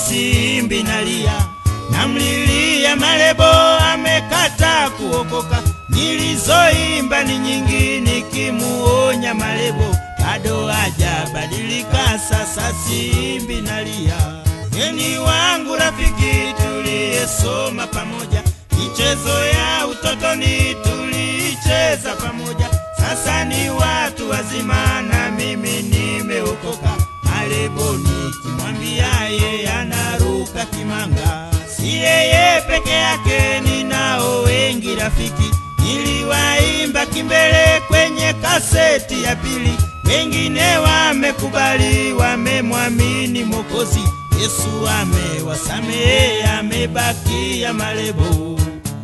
simbi nalia, namlilia Malebo amekata kuokoka. Nilizoimba ni nyingi nikimuonya Malebo, bado hajabadilika, sasa simbi nalia. Geni wangu rafiki, tuliyesoma pamoja michezo ya utotoni tuliicheza pamoja, sasa ni watu wazima na mimi nimeokoka. Malebo nikimwambia ye anaruka kimanga, si yeye peke yake, ninao wengi rafiki. Niliwaimba kimbele kwenye kaseti ya pili, wengine wamekubali, wamemwamini Mwokozi. Yesu amewasamehe, amebakia Malebo.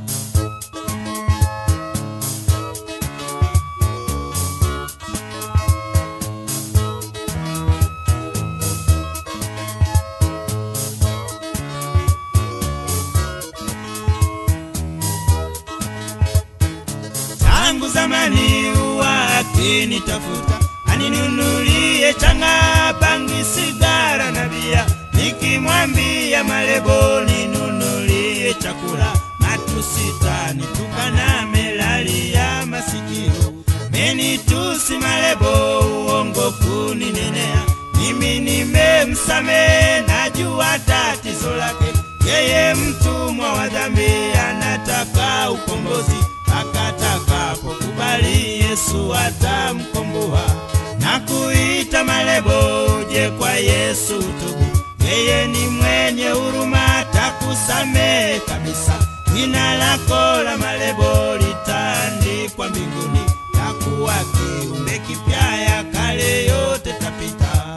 tangu zamani huwa akinitafuta aninunulie changa, bangi, sigara na bia. Nikimwambia Malebo ninunulie chakula, matusita nitukana, melalia masikio menitusi Malebo, uongo kuninenea. Mimi nimemsamehe, najua tatizo lake, yeye mtumwa wa dhambi, anataka ukombozi akatakapokubali Yesu atamkomboa na kuita Malebo, uje kwa Yesu tubu, yeye ni mwenye huruma, atakusamehe kabisa. Jina lako la Malebo litaandikwa mbinguni, takuwa kiumbe kipya, ya kale yote tapita.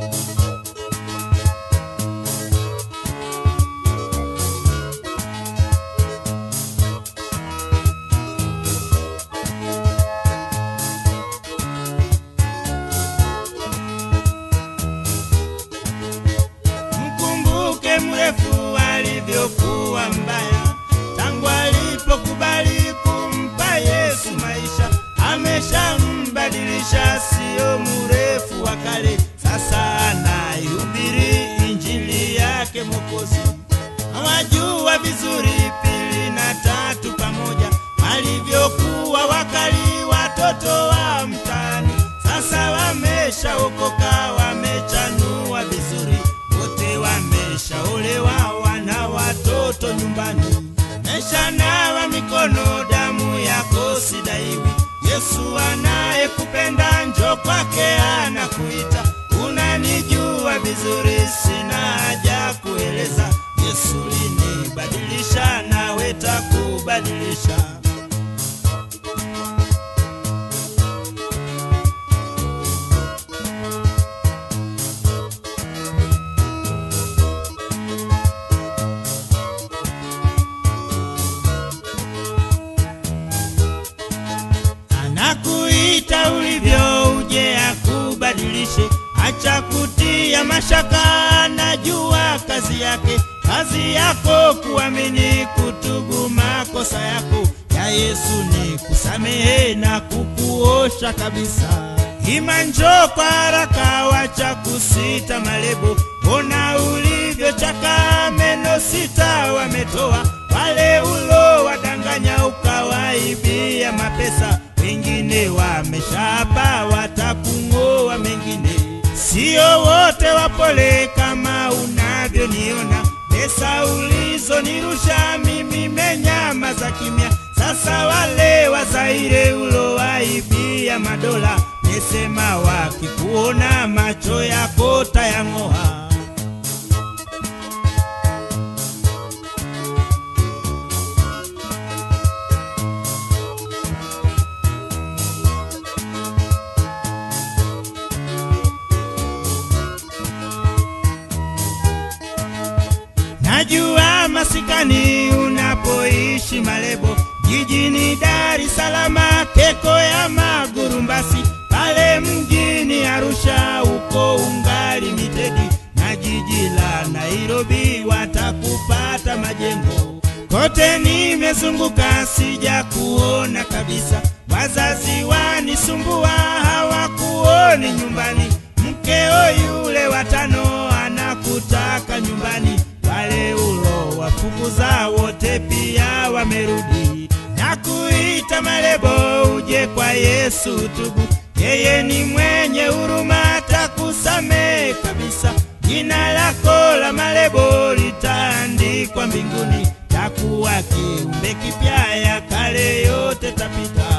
Mkumbuke mrefu alivyokuwa mbaya, tangu alipokubali kumpa Yesu maisha, ameshambadilisha, sio mrefu wa kale. Sasa anaihubiri injili yake Mwokozi. Hawajua vizuri pili na tatu pamoja, walivyokuwa wakali watoto wa mtaani. Sasa wameshaokoka, wamechanua vizuri, wote wameshaolewa, wana watoto nyumbani. Meshanawa mikono, damu yako sidaiwi. Yesu anayekupenda njo kwake anakuita. Unanijua vizuri, sina haja kueleza. Yesu linibadilisha, nawe takubadilisha. anakuita ulivyo, uje akubadilishe. Acha kutia mashaka, najua kazi yake. Kazi yako kuamini, kutubu makosa yako. Ya Yesu ni kusamehe na kukuosha kabisa. Ima njoo kwa haraka, wacha kusita Malebo. Ona ulivyochaka, meno sita wametoa wale ulo wadanganya, ukawaibia mapesa. Wengine wameshapa, watakung'oa mengine. Sio wote wapole kama unavyoniona. Pesa ulizonirusha mimi menyamaza kimya. Sasa wale Wazaire ulowaibia madola, mesema wakikuona macho yako tayang'oa. Najua masikani unapoishi Malebo, jijini Dar es Salaam, keko ya Magurumbasi, pale mjini Arusha uko ungali mitedi, na jiji la Nairobi watakupata majengo. Kote nimezunguka sija kuona kabisa, wazazi wanisumbua hawakuoni nyumbani, mkeo yule watano anakutaka nyumbani umepita Malebo, uje kwa Yesu tubu, yeye ni mwenye huruma, atakusamehe kabisa. Jina lako la Malebo litaandikwa mbinguni, takuwa kiumbe kipya, ya kale yote tapita.